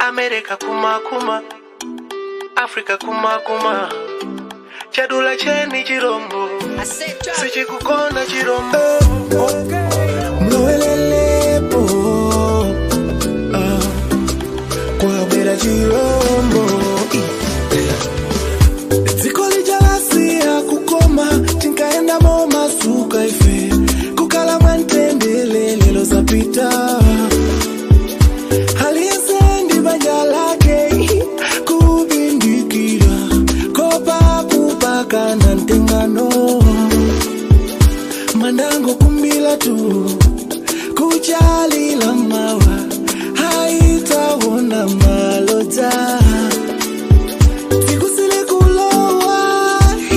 amerika kumakuma afrika kumakuma chadula cheni chirombo sichikukona chirombo mlowelelepo ah, kwabwera chirombo dziko lichalasiya kukoma tinkaendamo masuka ife kukala mwantendele lelo zapita aliyesendi banja lake kubindikira kopa kupaka na ntengano mandango kumbila tu kuchalila mawa haitawona malota sikusile kulowa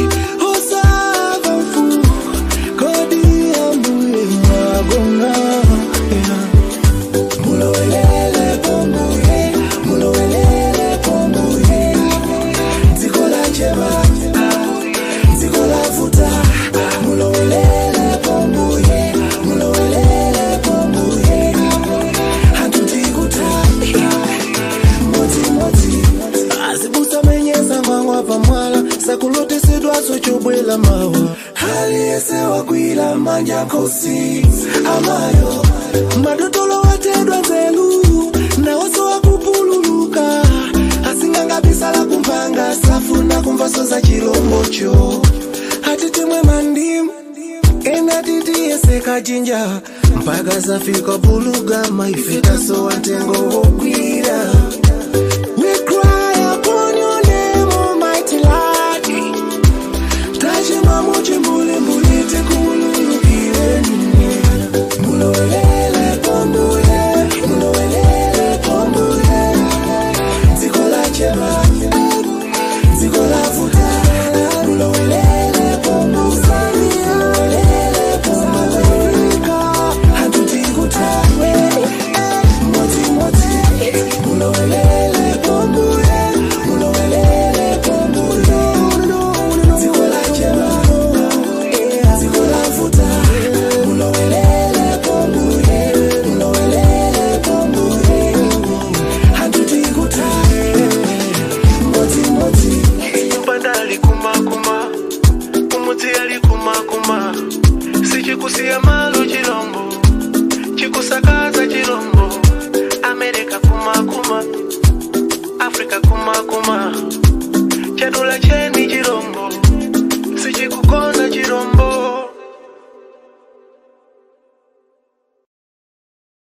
osavafu kodi ambuye mwagonga yeah. mulowelele pombuye mulowelele pombuye dziko la chema dziko la vuta mulowelele pombuye mulowelele pombuye hatutikuta motimoti azibusa menyeza ngwangwa pamwala sakulotesedwaso chobwela mawa aliyesewa kwila manja nkosi amayo madotolo watedwa nzelu nawoso wakupululuka asingangabisala kumpanga safuna kumvaso za chilombocho hatitimwe mandimu ena titiyeseka jinja mpaka zafika pulugama ifitaso wantengo wokwi